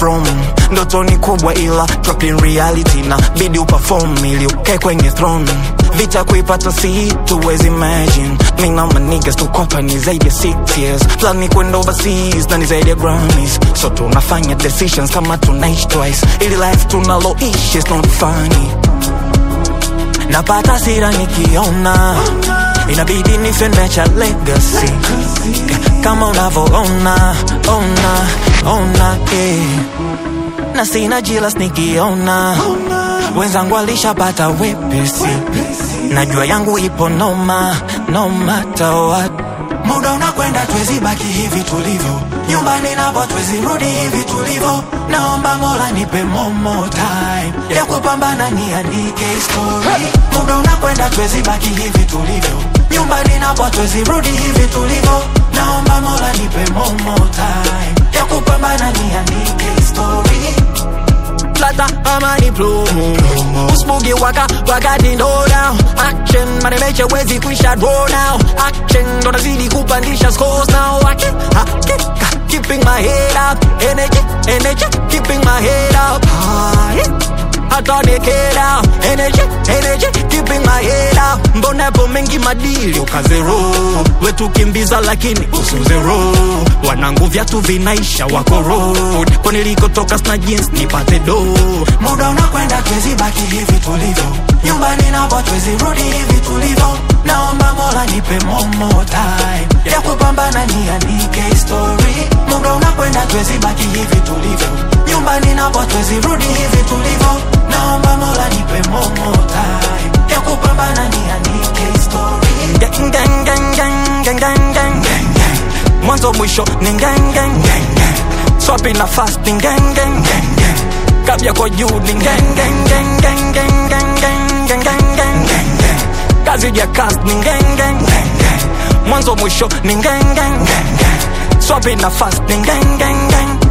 from ndoto ni kubwa ila drop in reality na bidi uperform ili ukae kwenye throne vita kuipata si tuwezi imagine mi na manigas tukopa ni zaidi ya 6 years plan ni kwenda overseas na ni zaidi ya grammys so tunafanya decisions kama tunaishi twice ili life tunaloishi is not funny napata sira nikiona inabidi nifenecha legacy kama unavoona ona ona eh. na sina jilas nikiona wenzangu alishapata wepesi najua yangu ipo noma no matter what muda unakwenda twezi baki hivi tulivyo nyumbani napo twezi rudi hivi tulivyo naomba mola nipe momo time ya kupambana niandike story muda unakwenda twezi baki hivi tulivyo nyumbani napo twezi rudi hivi tulivyo naomba mola nipe momo time ya kupambana niandike story plata amani plomo usbugi waka wakati ndo down action maremeche wezi kuisha draw now action ndo nazidi kupandisha scores now Aki- hakika keeping my head up energy energy keeping my head up high hata nikera energy energy keeping my head up mbona yapo mengi madili ukazero wetu kimbiza lakini usuzero wanangu vyatu vinaisha wako road kwa nilikotoka sna jeans nipate do muda unakwenda twezi baki hivi tulivyo nyumbani napo twezi rudi hivi tulivyo naomba mola nipe momo time ya kupambana niandike story muda unakwenda twezi baki hivi tulivyo nyumbani napo twezi rudi hivi tulivyo naomba mola nipe momo time ya kupambana niandike story gang, gang, gang, gang, gang, gang, gang, gang. mwanzo mwisho ni gang, gang, gang, gang. swapi na fasting gang, gang, gang, gang. kabya kwa juu ni gang, gang, gang, gang, gang, gang, gang, gang, gang, gang, gang, gang. kazi ya cast ni gang, gang, gang, gang. mwanzo mwisho ni gang, gang, gang, gang. swapi na fasting gang, gang, gang.